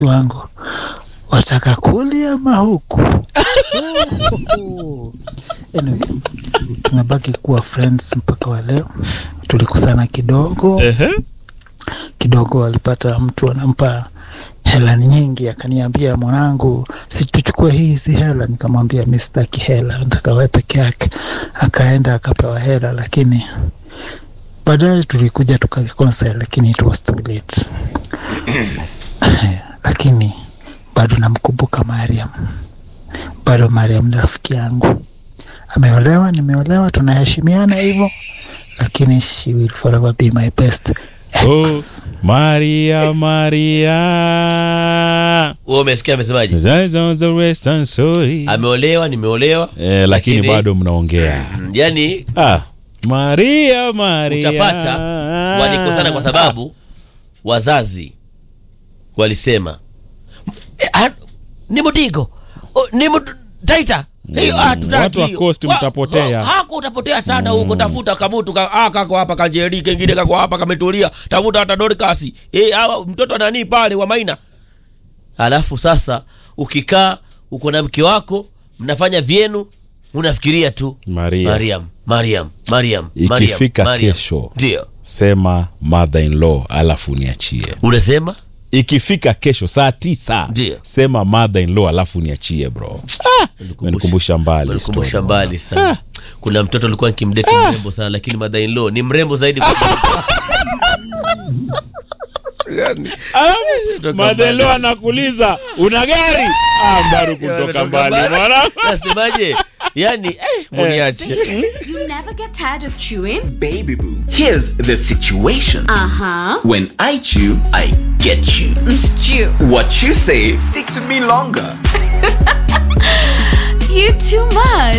wangu wataka kuli ama huku anyway, tumebaki kuwa friends mpaka wa leo tulikosana kidogo Ehe. kidogo alipata mtu anampa hela nyingi akaniambia mwanangu si tuchukue hizi hela nikamwambia mi sitaki hela nataka wewe peke yake akaenda akapewa hela lakini baadaye tulikuja tukareconcile lakini it was too late lakini bado namkumbuka mariam bado mariam ni rafiki yangu ameolewa nimeolewa tunaheshimiana hivyo lakini she will forever be my best ex. Oh, Maria, Maria. wewe umesikia amesemaje That's all the rest and sorry. ameolewa nimeolewa Eh, lakini bado mnaongea. Mm, yani Ah, Maria, Maria. utapata walikosana kwa sababu wazazi walisema "Eh, ah, ni mutigo oh, ni mut- taita Eh, ah, tutaki. Watu wa Coast Wa- mtapotea. wa- hako utapotea sana huko tafuta kamutu ka, ah, kako hapa kanjeri kengine kako hapa kametulia tafuta hata dorikasi eh, hawa mtoto nani pale wa maina alafu sasa ukikaa uko na mke wako mnafanya vyenu unafikiria tu Maria. mariam mariam mariam Mariam, Ikifika Mariam. kesho. ndio Sema mother in law alafu niachie. unasema Ikifika kesho saa tisa Ndio. sema mother in law alafu niachie bro. Ah, menikumbusha mbali. Menikumbusha story, mbali sana kuna mtoto alikuwa nkimdeti mrembo sana lakini mother in law ni mrembo zaidi Madhelo anakuuliza una gari? Ah, mbaru kutoka mbali mwana. nasemaje yani eh, muniache You never get tired of chewing? Baby boo, here's the situation. Uh huh. When I chew, I get you. Stew. What you say sticks with me longer.